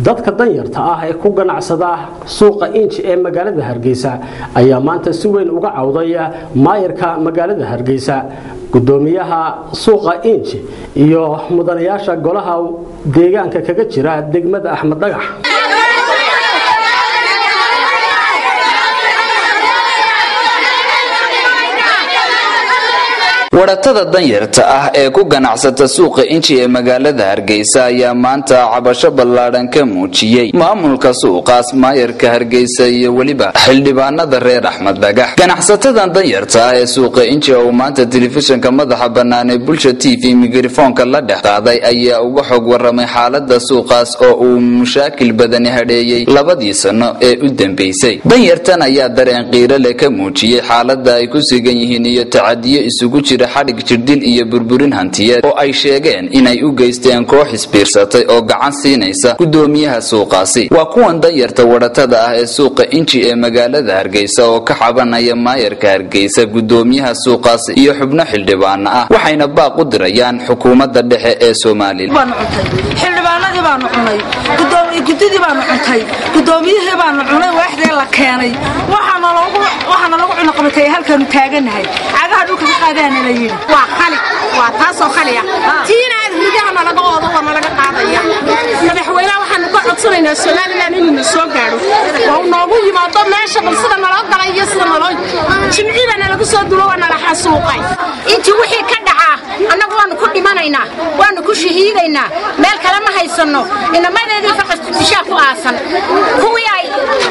dadka danyarta ah ee ku ganacsada suuqa inji ee magaalada hargeysa ayaa maanta si weyn uga cawday maayarka magaalada hargeysa gudoomiyaha suuqa inji iyo mudanayaasha golaha deegaanka kaga jira degmada axmed dhagax waratada danyarta ah ee ku ganacsata suuqa inji ee magaalada hargeysa ayaa maanta cabasho ballaadhan ka muujiyey maamulka suuqaas maayarka hargeysa iyo weliba xildhibaanada reer axmed dhagax ganacsatadan danyarta ah ee suuqa inji oo maanta telefishinka madaxa bannaan ee bulsha t v mikrofoonka la dhex qaaday ayaa uga xog waramay xaalada suuqaas oo uu mushaakil badani hadheeyey labadii sano ee u dambeysay danyartan ayaa dareen qiiro leh ka muujiyey xaalada ay ku sugan yihiin iyo tacadiyo isugu jira xadhig jirdil iyo burburin hantiyeed oo ay sheegeen inay u geysteen koox isbiirsatay oo gacan siinaysa gudoomiyaha suuqaasi waa kuwan danyarta waratada ah ee suuqa inji ee magaalada hargeysa oo ka cabanaya maayarka hargeysa gudoomiyaha suuqaasi iyo xubno xildhibaana ah waxayna baaq u dirayaan xukuumadda dhexe ee somalilan xildhibaanadii baanu cunay gudidii baanu cuntay gudoomiyihii baanu cunay waaxdee la keenay waxaana lagu cunuqabatay halkaanu taaganahay cagaha dhulka ka qaadaana la yidhi waa khali waa taasoo khali ah tiina aad ridahana laga oodo wana laga qaadaya madaxweynaha waxaanu ka codsanaynaa somalilan inuu na soo gaadho oo noogu yimaado meesha bal sida naloo galay iyo sida naloo jimciba nalagu soo dulo waa nala xasuuqay intii wixii ka dhacaa annagu waanu ku dhimanaynaa waanu ku shahiidaynaa meel kale ma haysanno inamadeedii faqas dishaa ku aasan kuwii ay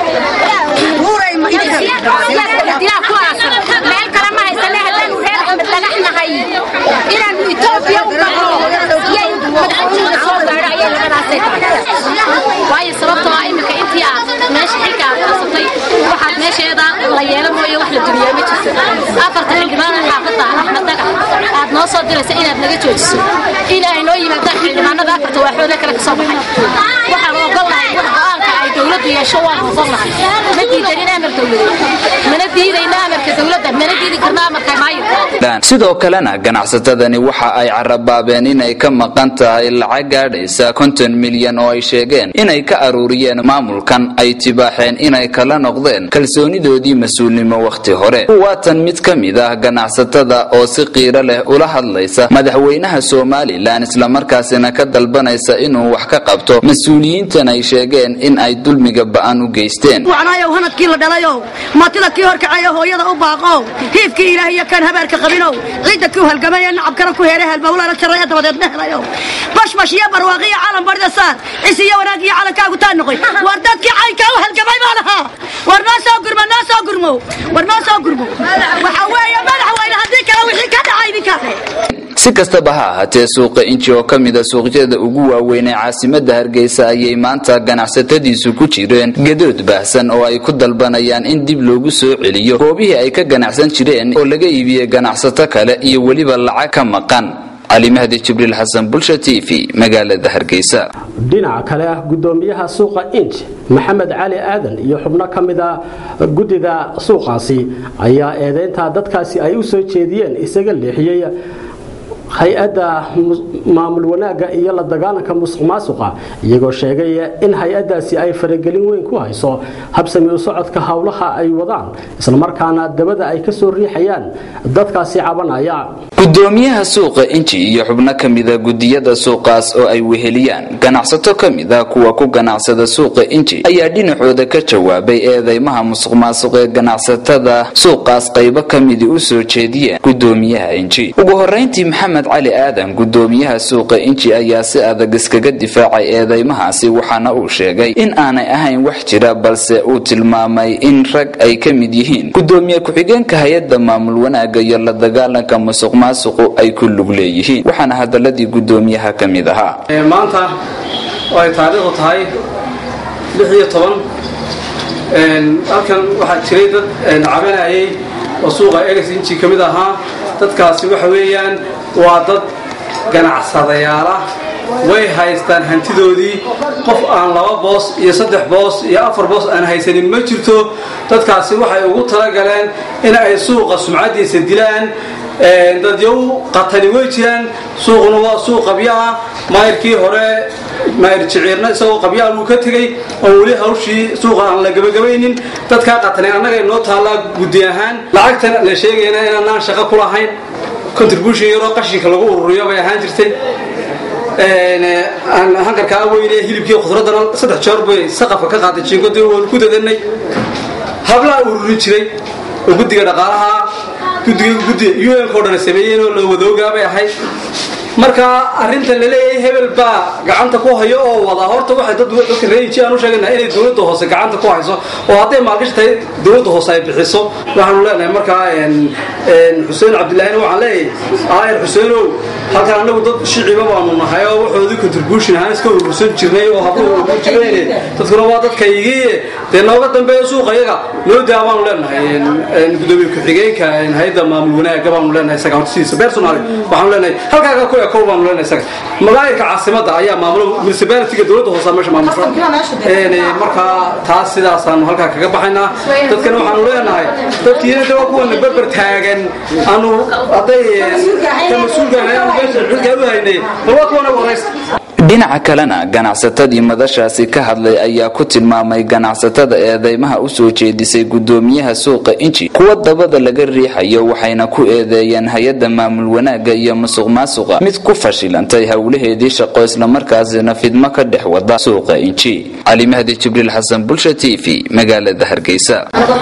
dilaa ku aasan meel kale ma haysane haddaanu reer axmed dhagax nahay inaanu etoobiya u baxo yay madaxweynuhu soo gaadho ayay labadaasay tahay waayo sababtoo ah iminka intii aad meesha xilka aad qabsatay waxaad meesheeda la yeelo mooye wax la dumiyaa ma jirto afarta xildhibaan xaafadda axmed dhagax aad noo soo diraysa inaad naga joojiso in ay noo yimaadaan xildhibaanada afarta waaxooda kale kasoo baxay waxaan ogolnahay go-aanka ay dowladdu yeesho waan ogolnahay ma diidanin amar dowladeed mana diidayna amarka dowladda mana diidi karna amarka maayo sidoo kalena ganacsatadani waxa ay carabaabeen inay ka maqan tahay lacag gaadhaysa konton milyan oo ay sheegeen inay ka aruuriyeen maamulkan ay tibaaxeen inay kala noqdeen kalsoonidoodii mas-uulnimo wakhti hore waa tan mid ka mid ah ganacsatada oo si qiiro leh ula hadlaysa madaxweynaha somalilan islamarkaasina ka dalbanaysa inuu wax ka qabto mas-uuliyiintan ay sheegeen in ay dulmiga ba'an u geysteen wacnaayow hanadkii la dhalayow matida kii horkacayo hooyada u baaqow hiifkii ilaah iyo kan habaarka qabinow ciidda kuu halgamaya nacabkana ku heeray halbawlaana jaraya dabadeedna helayow bashbash iyo barwaaqiyo calan barida saar cis iyo wanaag iyo calankaagu taa noqoy war dadkii caynkaa u halgamay baan ahaa war noo soo gurmo noo soo gurmo war noo soo gurmo waxa weeye madaxweyne haddii kale wixii ka dhacay ninkaane si kastaba ha ahaatee suuqa inji oo ka mida suuqyada ugu waaweyn ee caasimada hargeysa ayay maanta ganacsatadiisu ku jireen gadood baahsan oo ay ku dalbanayaan in dib loogu soo celiyo goobihii ay ka ganacsan jireen oo laga iibiyey ganacsato kale iyo weliba lacag ka maqan cali mahdi jibriil xasan bulsha t v magaalada hargeysa dhinaca kale ah gudoomiyaha suuqa inj maxamed cali aadan iyo xubno ka mid a guddida suuqaasi ayaa eedeynta dadkaasi ay u soo jeediyeen isaga leexiyey hay-adda maamul wanaagga iyo la dagaalanka musuq maasuqa iyagoo sheegay in hay-addaasi ay faragelin weyn ku hayso habsami u socodka howlaha ay wadaan islamarkaana dabada ay ka soo riixayaan dadkaasi cabanaya gudoomiyaha suuqa inji iyo xubno ka mida gudiyada suuqaas oo ay weheliyaan ganacsato ka mid ah kuwa ku ganacsada suuqa inji ayaa dhinacooda ka jawaabay eedeymaha musuq maasuq ee ganacsatada suuqaas qaybo ka midi u soo jeediyeen gudoomiyaha inji ugu horeyntii maxamed cali aadan gudoomiyaha suuqa inji ayaa si adag iskaga difaacay eedeymahaasi waxaana uu sheegay in aanay ahayn wax jira balse uu tilmaamay in rag ay ka mid yihiin gudoomiye ku-xigeenka hay-adda maamul wanaagga iyo la dagaalanka musuq maasuqu ay ku lug leeyihiin waxaana hadaladii gudoomiyaha ka mid ahaa maanta oo ay taariikhdu tahay lix iyo toban halkan waxaa jiray dad cabanayay oo suuqa egas inji ka mid ahaa dadkaasi waxa weeyaan waa dad ganacsadayaal ah way haystaan hantidoodii qof aan laba boos iyo saddex boos iyo afar boos aan haysanin ma jirto dadkaasi waxay ugu talagaleen in ay suuqa sumcadiisa dilaan dadyow qatani way jiraan suuquna waa suuq qabyo ah maayirkii hore maayir jiciirna isagoo qabyaa buu ka tegey oo weli hawshii suuqa aan la gabagabaynin dadkaa qatanen annaga inoo taallaa guddi ahaan lacagtan la sheegayna inaanaan shaqo ku lahayn contribution yaroo qashinka lagu ururiyo bay ahaan jirtay hankarkaa weyne hilibkii khudradana saddex jeer bay saqafka ka qaaday jiinkodii waanu ku dadanay hablaa ururin jiray oo guddiga dhaqaalaha guddiga guddiga un ko dhan sameeyeen oo la wadoogaabay ahayd marka arrinta laleeyahay hebel baa gacanta ku hayo oo wadaa horta waxay dad dadka reeji aan u sheeganaha inay dowladda hoose gacanta ku hayso oo hadday maalgashi tahay dowladda hoose ay bixiso waxaanu leenahay markaa xuseen cabdillaahina waxaan leeyahay aayar xuseenow halkan annagu dad shiciba baanu nahay oo waxoodii contribution ahaan iska urursan jirnay oo habluhu ugu jireen dadkuna waa dadkaygii dee nooga dambeeya suuqa iyaga noo daa baanu leenahay gudoomiye ku-xigeenka hay-adda maamul wanaaga baanu leenahay isaga hortisiisa personal waxaanu leenahay halkaaga ku ekow baanu leenahay isaga magaayirka caasimadda ayaa maamulo municipalityga dowladda hoose meesha maamulka markaa taas sidaasaanu halkaa kaga baxaynaa dadkana waxaanu leenahay dadkiina de waa kuwana berber taagan aanu hadday ka mas-uulka dhinaca kalena ganacsatadii madashaasi ka hadlay ayaa ku tilmaamay ganacsatada eedeymaha u soo jeedisay gudoomiyaha suuqa inji kuwa dabada laga riixayo waxayna ku eedeeyeen hay-adda maamul wanaagga iyo musuq maasuqa mid ku fashilantay howlaheedii shaqo islamarkaasina fidmo ka dhex wada suuqa inji cali mahdi jibriil xasan bulsha t v magaalada hargeysa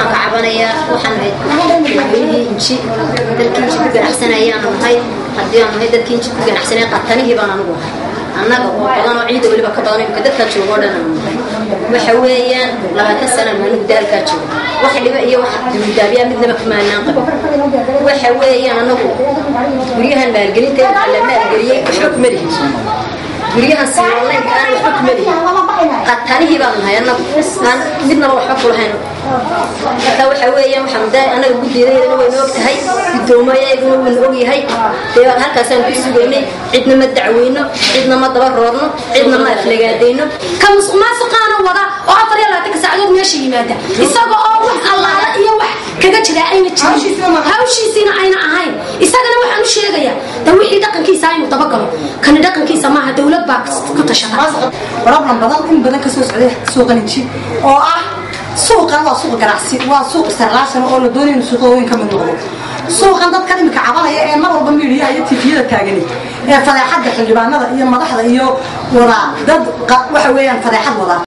haddii aan nahay dadkii inji ku ganacsanay qatanihii baan anigu ahay annaga oo badan oo ciida weliba ka badan imika dadkaa joogo o dhan aan nahay waxa weeyaan labaatan sana maanigu daalkaa joogo wax dhiba iyo wax duldaabyaa midnaba kamaanaan qabin waxa weeyaan anagu guryahan maalgelinta la maalgeliyey waxba kuma lihin guryahan siirolaynka aan waxba kuma lihin qatanihii baan nahay annagu aan midnaba waxba kulahayn marka waxa weeyaan waxaan daa anaga guddeedayadana wayna og tahay guddoomayaguna wayna og yahay dee halkaasaan ku sugaynay cidna ma dacweyno cidna ma daba roorno cidna ma aflagaadayno ka musuq maasuqaana wada oo afar iyo labaatanka saacadood meesha yimaada isaga oo wax allaala iyo wax kaga jira ayna jirin hawshiisiina ayna ahayn isagana waxaan u sheegayaa da wixii dhaqankiisa aynu dabagalo kani dhaqankiisa maaha dowlad baa ku tashata problem badan in badan kasoo socday suuqaninji oo ah suuqan waa suuq ganacsi waa suuq isticlaashan oo la doonayno suuqooyin ka mid noqdo suuqan dadkan imika cabanaya ee mar walba miidiyaha iyo tifiyada taagani ee fadeexadda xildhibaanada iyo madaxda iyo wadaa dad waxa weeyaan fadeexad wadaa